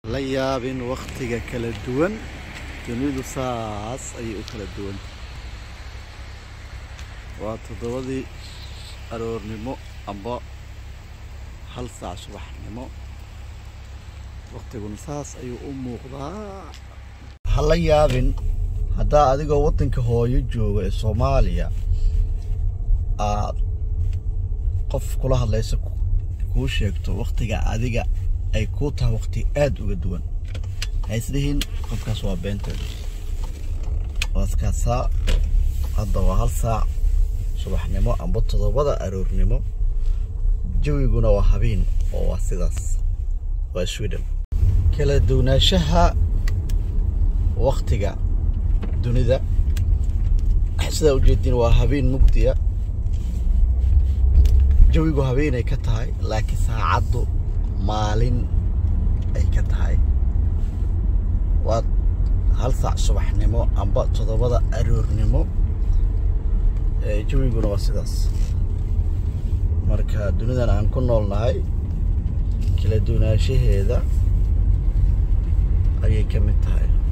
la yaabin wakhtiga kala duwan dunidu saas ayay u kala duwan waa toddobadii aroornimo amba hal saac subaxnimo wakhtiguna saas ayuu u muuqdaa ha la yaabin haddaa adigoo waddanka hooyo jooga ee soomaaliya aad qof kula hadlaysa kuu sheegto wakhtiga adiga ay kuu tahay wakhti aada uga duwan hayslihiin qofkaas waa beenteed waaskaasaa hadda waa hal saac subaxnimo amba toddobada aroornimo jawiguna waa habeen oo waa sidaas waa sweden kala duwanaanshaha wakhtiga dunida sidaa ujeediin waa habeen mugdiya jawigu habeenay ka tahay laakiin saacaddu maalin ay ka tahay waa hal saac subaxnimo amba toddobada aroornimo jawiguna waa sidaas marka dunidan aan ku nool nahay kala duwanaanshaheeda ayay ka mid tahay